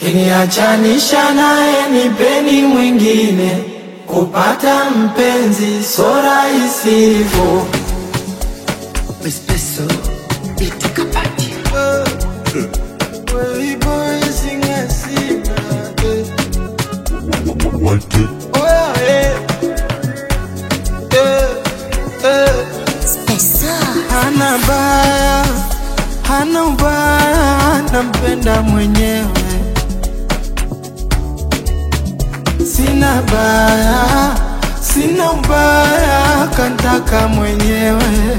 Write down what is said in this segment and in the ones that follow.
kiniachanisha naye nipeni mwingine, kupata mpenzi so rahisi hivyo. Espresso, itikapati. Hana baya, hana ubaya, nampenda mwenyewe. Sina baya, sina ubaya, kantaka mwenyewe.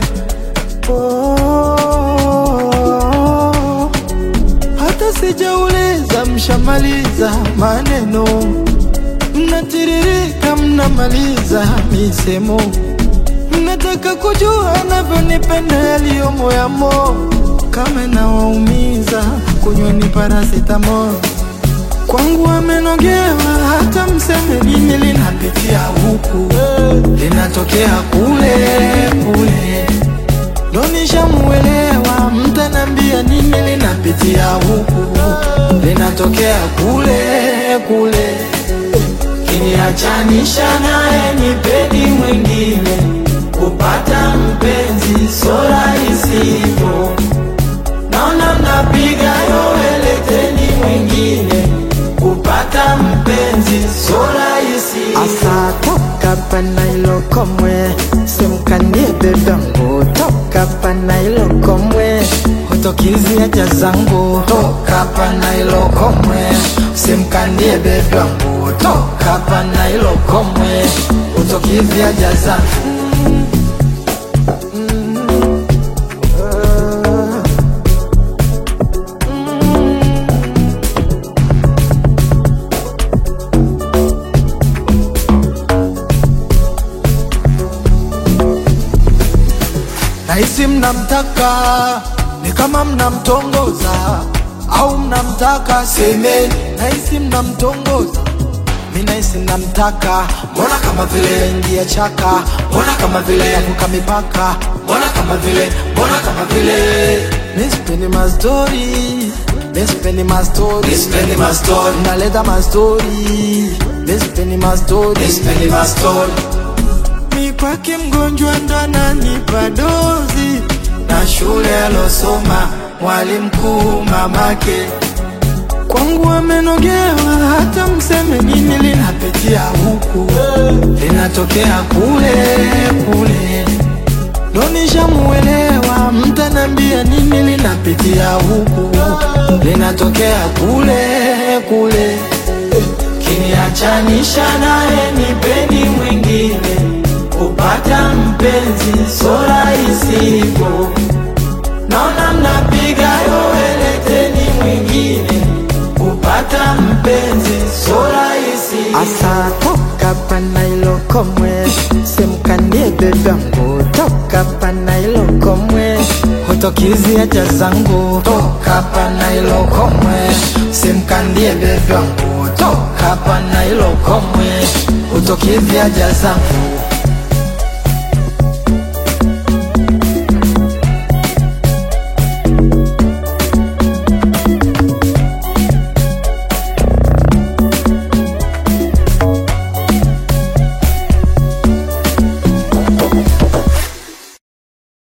Oh, hata sijauliza, mshamaliza maneno, mnatiririka, mnamaliza misemo Mnataka kujua navyonipenda yaliyo moyamo, kama nawaumiza, kunyweni paracetamol. Kwangu amenogewa, hata mseme nini, linapitia huku, linatokea kule kule, ndo nishamuelewa. Mtanambia nini, linapitia huku, linatokea kule kule, kiniachanisha naye nipeni mwingine kupata mpenzi so rahisi hivyo. Naona mnapiga yowe, leteni mwingine. Kupata mpenzi so rahisi Asa toka pana ilo komwe simkandie bebangu toka pana ilo komwe hutokizi haja zangu, toka pana ilo komwe, usimkandie bebe wangu, toka pana ilo komwe, hutokizi haja zangu. Nahisi mnamtaka ni kama mnamtongoza au mnamtaka semeni. Nahisi mnamtongoza mi nahisi mnamtaka, mbona kama vile ingia chaka, mbona kama vile yavuka mipaka, mbona kama vile, mbona kama vile Nispeni mastori, nispeni mastori, nispeni mastori, naleta mastori, nispeni mastori, nispeni mastori mi kwake mgonjwa ndo ananipa dozi na shule alosoma mwalimu mkuu mamake kwangu amenogewa, hata mseme nini, linapitia huku linatokea kule kule, ndo nishamuelewa. Mtanambia nini, linapitia huku linatokea kule kule, kiniachanisha naye nipeni mwingine, kupata mpenzi so rahisi hivyo. Naona mnapiga yowe, leteni mwingine, kupata mpenzi so rahisi Asa toka pana ilo komwe simkandie bebangu toka pana ilo komwe hutokizi haja zangu, toka pana ilo komwe, simkandie bebe wangu, toka pana ilo komwe, hutokizi haja zangu.